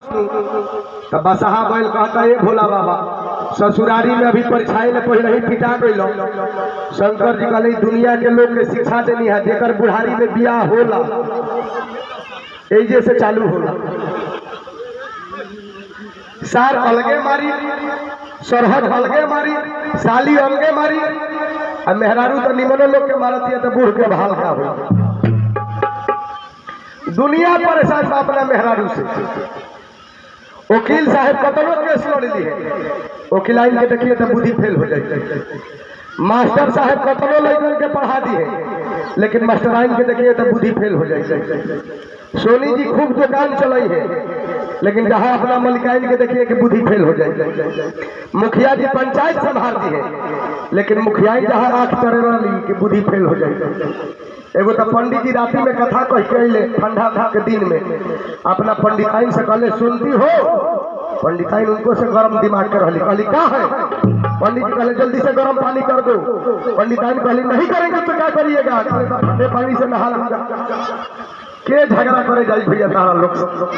तो बसहा बैल कहता ये भोला बाबा ससुरारी में अभी परीक्षाई में पहले ही पिटा गई शंकर जी कहले दुनिया के लोग के शिक्षा देनी है जेकर बुढ़ारी में बियाह होला एजे से चालू होला सार अलगे मारी सरहद अलगे मारी साली अलगे मारी आ मेहरारू तो निमनो लोग के मारत है तो बूढ़ के भाल का हो दुनिया परेशान बा अपना मेहरारू से वकील साहब कतनो केस लड़ ली है वकील आइन के देखिए तो बुद्धि फेल हो जाए मास्टर साहब कतनो लड़कन के पढ़ा दी है लेकिन मास्टर आइन के देखिए तो बुद्धि फेल हो जाए सोनी जी खूब दुकान चलाई है लेकिन जहाँ अपना मलिकाइन के देखिए कि बुद्धि फेल हो जाए मुखिया जी पंचायत संभाल दी है लेकिन मुखिया जहाँ आंख करे रही कि बुद्धि फेल हो जाए एगो तो पंडित जी राति में कथा कह के अइले ठंडा था के दिन में अपना पंडिताइन से कहले सुनती हो पंडिताइन उनको से गरम दिमाग कर रही कहली का है पंडित जी कहले जल्दी से गरम पानी कर दो पंडिताइन कहली नहीं करेंगे तो क्या करिएगा कहले, "सब ठंडे पानी से नहा लूंगा के झगड़ा करे जाई भैया तारा लोग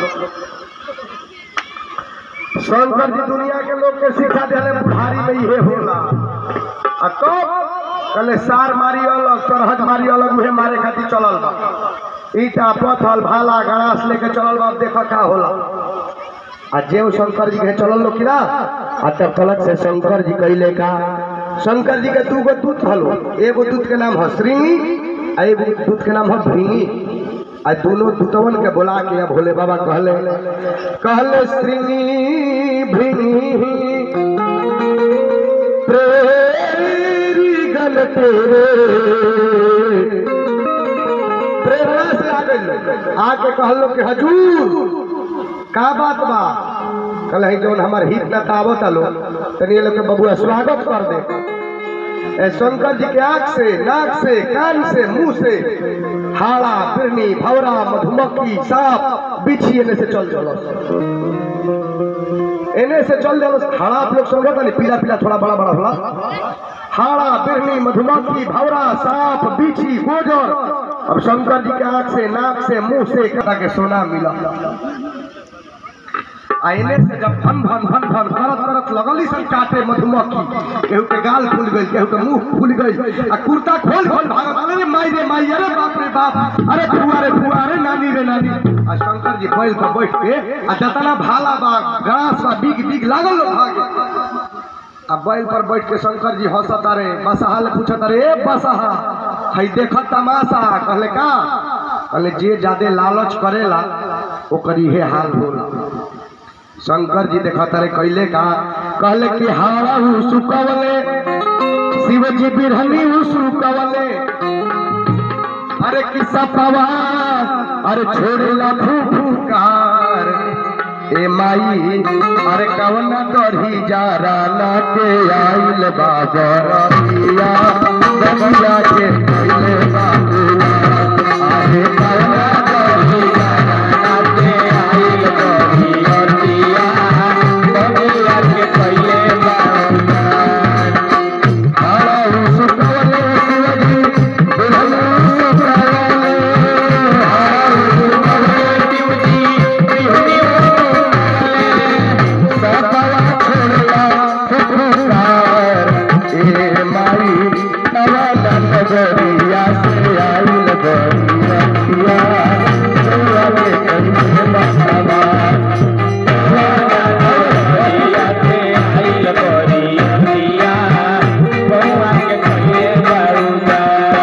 शंकर जी दुनिया के लोग के शिक्षा दिले बुढ़ारी में इहे होला आ कब कहले सार मारी अलग सरहद मारी अलग उहे मारे खातिर चलल बा ईटा पत्थर भाला गड़ास लेके चलल बा अब देखो का होला आ जेव शंकर जी के चलल लोग किरा आ तब तलक से शंकर जी कहले का शंकर जी के दू गो दूत हलो एगो दूत के नाम है श्रृंगी आ एगो दूत के नाम है भृंगी आ दोनों दूतवन के बुला के अब भोले बाबा कहले कहले श्रृंगी भृंगी प्रेरी गल तेरे प्रेरणा से आ गई आके कहलो कि हजूर का बात बा कल है जौन हमार हित न तावत आलो तनी ये लोग के बबुआ स्वागत कर दे ए शंकर जी के आंख से नाक से कान से मुंह से हाड़ा बिरनी भवरा मधुमक्खी सांप बिछी एने से चल चलो एने से चल चलो हाड़ा आप लोग समझो नहीं पीला पीला थोड़ा बड़ा बड़ा होला हाड़ा बिरनी मधुमक्खी भवरा सांप बिछी गोजर अब शंकर जी के आंख से नाक से मुंह से कटा के सोना मिला आईने से जब भन भन भन भन करत करत लगली सन काटे मधुमक्खी केहू के गाल फूल गई केहू के मुंह फूल गई आ कुर्ता खोल खोल भागत अरे माई रे माई अरे बाप रे बाप अरे फुआ रे फुआ अरे नानी रे नानी आ शंकर जी बैल पर बैठ के आ जतना भाला बा घास बा बिग बिग लागल लोग भागे आ बैल पर बैठ के शंकर जी हंसत अरे बसहा ले पूछत अरे ए बसहा हई देखत तमाशा कहले का कहले जे ज्यादा लालच करेला ओकर इहे हाल होला शंकर जी देखत रहे कैले का कहले कि हाड़ा हूँ सुकवले शिव जी बिरहनी हूँ सुकवले अरे किस्सा पवा अरे छोड़ेला फूफुकार ए माई अरे कवना करही जारा ना के आइल बाबरिया दबिया के आइल बाबुआ आहे कवना करही जारा ना के आइल बरिया दबिया के पहिले बाबुआ हाड़ा सुकवले शिवजी बिरहनी सुकवले हाड़ा सुकवले शिवजी बिरहनी सपवा छोड़ला फुफकार ए माई नवाला नगरिया से आइल बरिया दुआ के कंधे बसवा नगरिया से आइल बरिया दुआ के कंधे बसवा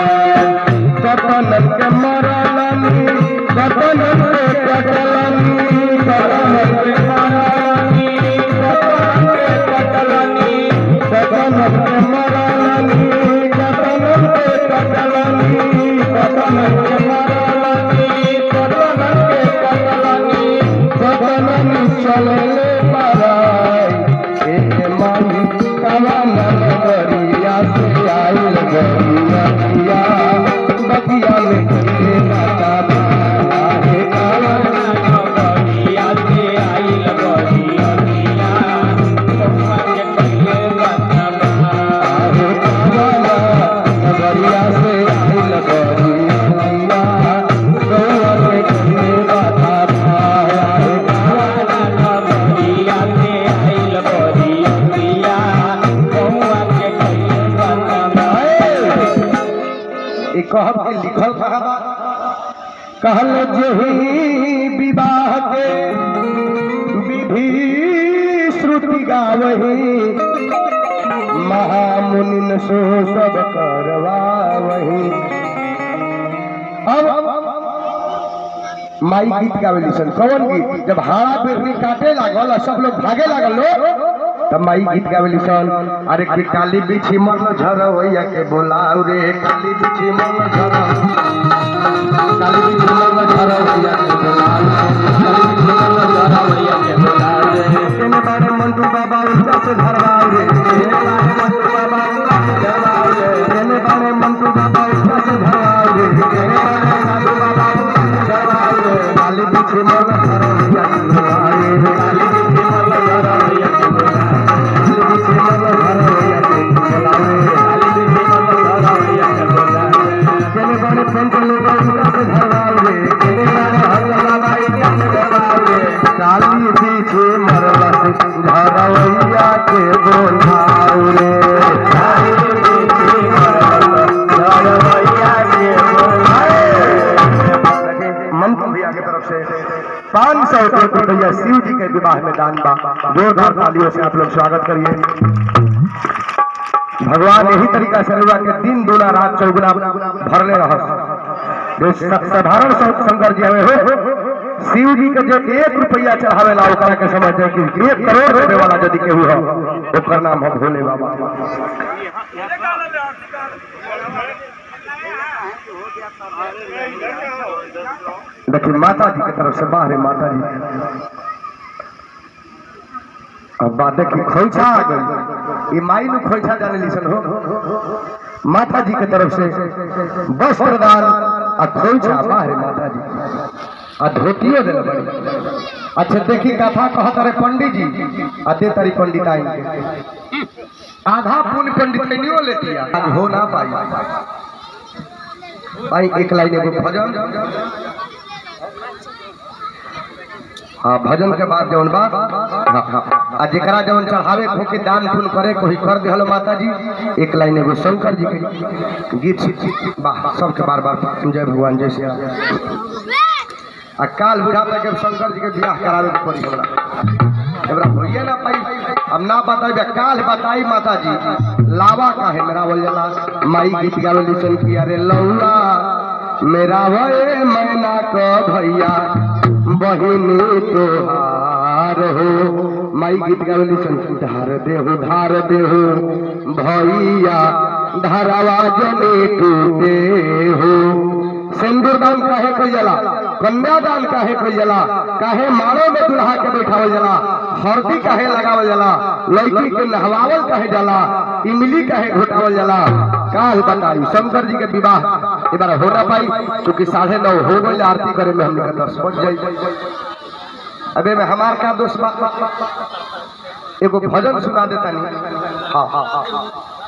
कपनन के मरलनी कपनन के कटलनी कपनन के मरलनी कपनन के कटलनी कपनन के मरलनी कपनन के कटलनी कपनन के मरलनी कपनन के कटलनी कपनन चलले पराई एक माई कवन नगरिया से आइल गरिया बगिया में के माता आहे कवन नगरिया से आइल गरिया बगिया के पहिले माता आहे कवन नगरिया से आइल गरिया गौर के के माता आहे कवन कहल जही विवाह के विधि श्रुति गावही महामुनिन सो सब करवावही अब माई गीत गावेली सन कौन गीत जब हाड़ा पेड़नी काटे लागल और सब लोग भागे लागल लो तब माई गीत गावेली सन अरे कि काली बिछी मन झरवैया के बोलाऊ रे काली बिछी मन झर काली बिछी मन झरवैया के बोलाऊ काली बिछी मन झरवैया के बोलाऊ रे केने बारे मंटू बाबा उल्टा से धरवाऊ रे केने बारे मंटू बाबा उल्टा से धरवाऊ रे केने बारे मंटू बाबा उल्टा से धरवाऊ रे केने बारे मंटू बाबा उल्टा से धरवाऊ रे काली बिछी मन झरवैया के बोलाऊ रे काली बिछी मन झरवैया के बोलाऊ काली बिछी मन झरवैया के बोलाऊ रे काली बिछी मन झरवैया के बोलाऊ केने बारे पंच लोग उल्टा से धरवाऊ रे केने बारे हल्ला बाई उल्टा से धरवाऊ रे काली पीछे मरला से धरवैया के बोलाऊ रे काली पीछे मरला धरवैया के बोलाऊ मंत्र भैया की तरफ से पाँच सौ रुपया शिव जी के विवाह में दान बा जोरदार तालियों से आप लोग स्वागत करिए भगवान यही तरीका से रउआ के दिन दूना रात चौगुना भरले रह साधारण शंकर जी हमें हो शिव जी के जो एक रुपया चढ़ावेला ओकरा के समझ जाए कि एक करोड़ रुपए वाला यदि केहू हो ओकर नाम हम भोले बाबा देखिए माता जी की तरफ से बाहर है माता जी अब बात देखिए खोइछा आ गई ये माई नु खोइछा जाने लिसन हो माता जी की तरफ से वस्त्र दान आ खोइछा बाहर है माता जी आ धोतियो दिल बड़ी अच्छा देखी कथा कहत रहे पंडित जी आ दे तारी पंडित आई आधा पुण्य पंडित के नहीं लेती आज हो ना पाई भाई एक लाइन एगो भजन हाँ भजन के बाद जौन बा हाँ, हाँ, आ जेकरा जौन चढ़ावे खोके दान पुण्य करे कोई कर दिहलो माता जी एक लाइन एगो शंकर जी के गीत सीख वाह सबके बार बार जय भगवान जय श्री राम आ काल बुढ़ा तक शंकर जी के बियाह करावे के पड़ी हमरा हमरा होइए ना पाई हम ना बताई काल बताई माता जी लावा काहे मेरा बोल जाला माई गीत गावे लिसन की अरे लौला मेरा भए मैना क भैया बहिनी तोहार हो माई गीत गावे लिसन की धार देहु धार देहु भैया धारावा जने टूटे हो सिंदूर दान काहे कोई जला कन्यादान काहे कोई जला काहे मारो में दुल्हा के बैठावल जला हरदी काहे लगावल जला लड़की के नहवावल काहे जला इमली काहे घोटावल जला काल बताई शंकर जी के विवाह एक बार हो ना पाई क्योंकि साढ़े नौ हो गई आरती करे में हमने दस बज जाई अबे में हमार का दोस्त बा एगो भजन सुना देता नहीं हाँ हाँ हाँ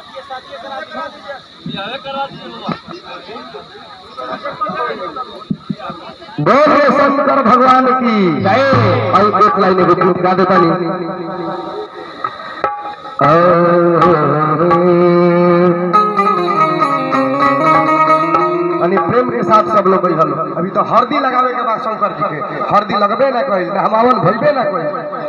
बोले शंकर भगवान की जय और एक लाइन एगो गीत गा देता नहीं अनि प्रेम के साथ सब लोग बैठल अभी तो हरदी लगावे के बाद शंकर जी के हरदी लगबे ना कोई हमावन भइबे ना कोई